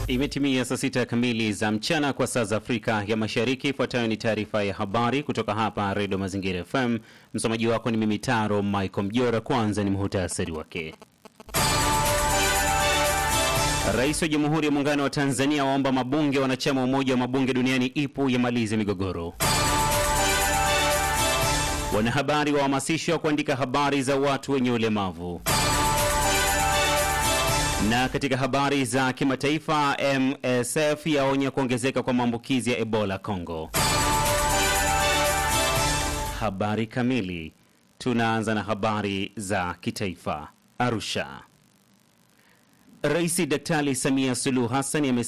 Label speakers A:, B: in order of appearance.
A: Imetimia saa sita kamili za mchana kwa saa za Afrika ya Mashariki. Ifuatayo ni taarifa ya habari kutoka hapa Redio Mazingira FM. Msomaji wako ni mimi Taro Michael Mjora. Kwanza ni muhutasari wake. Rais wa Jamhuri ya Muungano wa Tanzania waomba mabunge wanachama wa Umoja wa Mabunge Duniani IPU yamalize migogoro. Wanahabari wahamasishwa kuandika habari za watu wenye ulemavu. Na katika habari za kimataifa, MSF yaonya kuongezeka kwa maambukizi ya Ebola Congo. Habari kamili. Tunaanza na habari za kitaifa. Arusha. Rais Daktari Samia Suluhu Hassan